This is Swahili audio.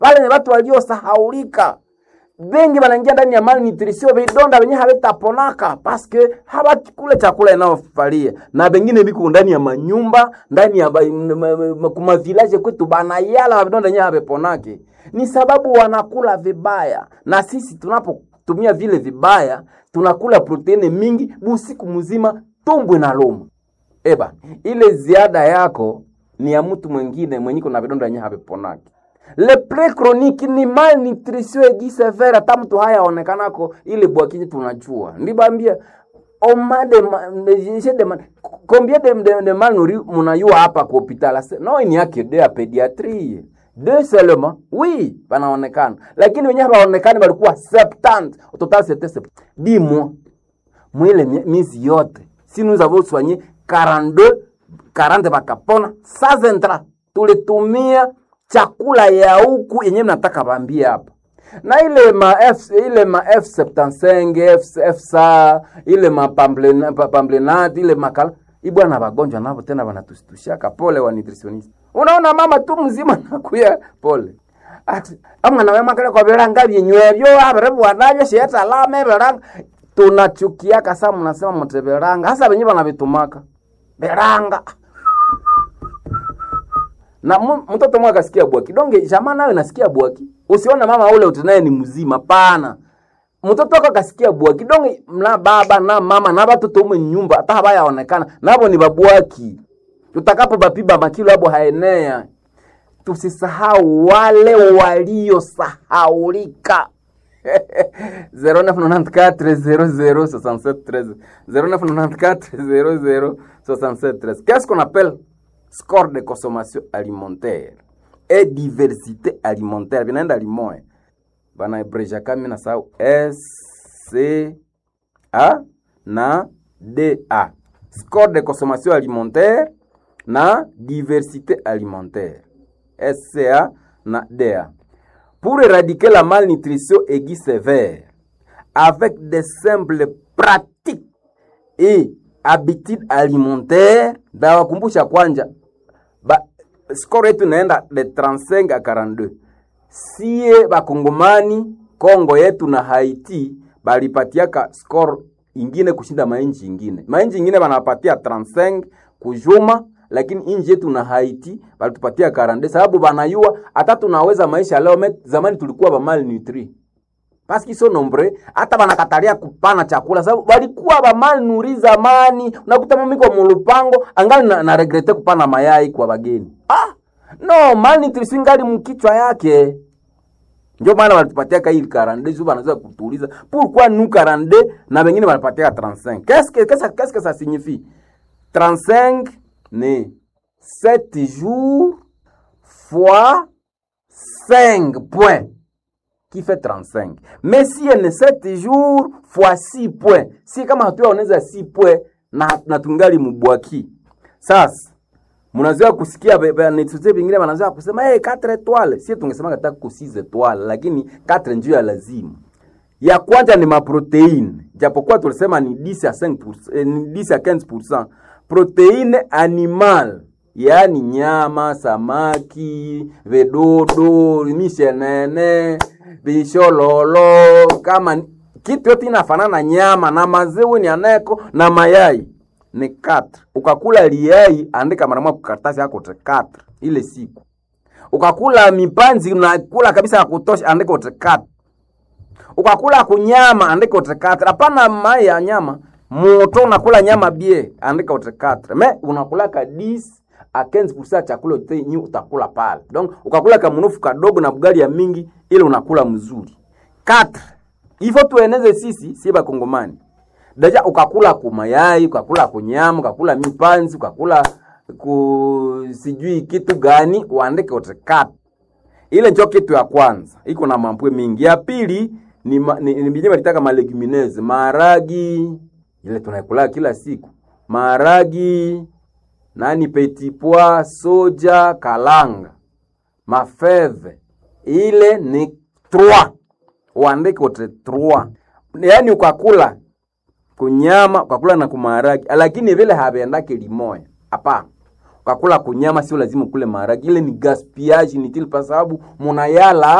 wale ni watu waliosahaulika bengi wanaingia ndani ya malnutrition vidonda venye havitaponaka paske hawakule chakula inayofalia na bengine biko ndani ya manyumba ndani ya ba- m- m- m- kuma village kwetu banayala vidonda yenye haviponake ni sababu wanakula vibaya na sisi tunapotumia vile vibaya tunakula proteini mingi busiku mzima tumbwe na loma eba ile ziada yako ni ya mtu mwingine mwenye kuna vidonda yenye haviponaki le pre chronique ni malnutrition aiguë sévère hata mtu hayaonekanako ile bwakinyi tunajua ndibambia oma de, ma- de, de, de, ma- combien de, de, de malnori munayua hapa ku hopital Ase- no ni yake de ya pédiatrie deux seulement oui banaonekana lakini wenyewe hawaonekani walikuwa 70 au total c'était 70 dis moi mwile mie- miezi yote si nous avons soigné 42 40 bakapona sans intra tulitumia chakula ya huku yenyewe mnataka bambie hapa na ile ma F, ile ma F75 F, FSA ile ma pamblena- pa- pamblenat ile makala ibwana bagonjwa navo tena banatushtushaka pole wa nutritionist unaona mama tu mzima nakuya pole Ati, amwana wemakale kwa viranga vyenywevyo avirivwanavyo shetalame viranga tunachukiaka sa mnasema mute viranga hasa venye vanavitumaka viranga na mu- mtoto mwe akasikia bwaki donge jamaa nawe nasikia bwaki usione mama ule utenaye ni mzima pana mtoto wako akasikia bwaki donge na baba na mama na batoto ume nyumba hata habayaonekana nabo ni babwaki tutakapo bapiba makilo abo haenea tusisahau wale waliosahaulika 0994 0994 Qu'est-ce qu'on appelle score de consommation alimentaire et diversité alimentaire vinaenda limoya banaebrejaka mi nasahau SCA na DA score de consommation alimentaire na diversité alimentaire SCA na DA pour éradiquer la malnutrition aiguë sévère avec des simples pratiques et habitudes alimentaires ndawakumbusha kwanja ba, score yetu inaenda de 35 a 42 sie bakongomani kongo yetu na haiti balipatiaka score ingine kushinda mainchi ingine mainchi ingine banapatia 35 kujuma lakini inji yetu na haiti balitupatia 42 sababu banayua hata tunaweza maisha leo met, zamani tulikuwa bamalnutri paski so nombre hata banakatalia kupana chakula sababu balikuwa bamalnuri zamani unakuta mami kwa mulupango angali na, na regrete kupana mayai kwa bageni ah no malnutrition ngali mkichwa yake ndio maana walitupatia hii 42 sio wanaweza kutuuliza pourquoi nous 42 na wengine wanapatia 35 qu'est-ce que qu'est-ce qu'est-ce que ça signifie 35 ni 7 jours fois 5 points qui fait 35 mais si elle est 7 jours fois 6 points si kama hatuyaoneza 6 points na, na tungali mubwaki sasa mnazoea kusikia be- be- netete vingine wanazoea kusema hey, 4 etoile sie tungesema kataka ku 6 etoile lakini 4 njio ya lazima ya kwanza ni maproteine japokuwa tulisema ni 10 à 5 eh, ni 10 à 15 proteine animal yaani nyama samaki vedodo mishenene vishololo kama ni- kitu yote inafanana na nyama na maziwa ni aneko na mayai ni 4 ukakula liai andika mara moja kukaratasi yako te 4 ile siku ukakula mipanzi unakula kabisa ya kutosha andika ute 4 ukakula kunyama andika utekatre hapana mai ya nyama moto unakula nyama bie andika utekatre me unakula ka 10 a 15% ya chakula yote nyi utakula pale donc ukakula kamunufu kadogo na bugali ya mingi ile unakula mzuri 4 hivyo tueneze sisi si bakongomani deja ukakula kumayai ukakula kunyama ukakula mipanzi ukakula ku sijui kitu gani uandike utekatre ile njo kitu ya kwanza iko na mambwe mingi ya pili ni, ma, ni, ni binye balitaka malegumineze maharagi ile tunaikula kila siku maharagi nani petit pois soja kalanga mafeve ile ni 3 uandike ute 3 yaani ukakula kunyama ukakula na kumaharagi lakini vile haviendake limoya hapana ukakula kunyama sio lazima ukule maharagi ile ni gaspillage inutile kwa sababu munayala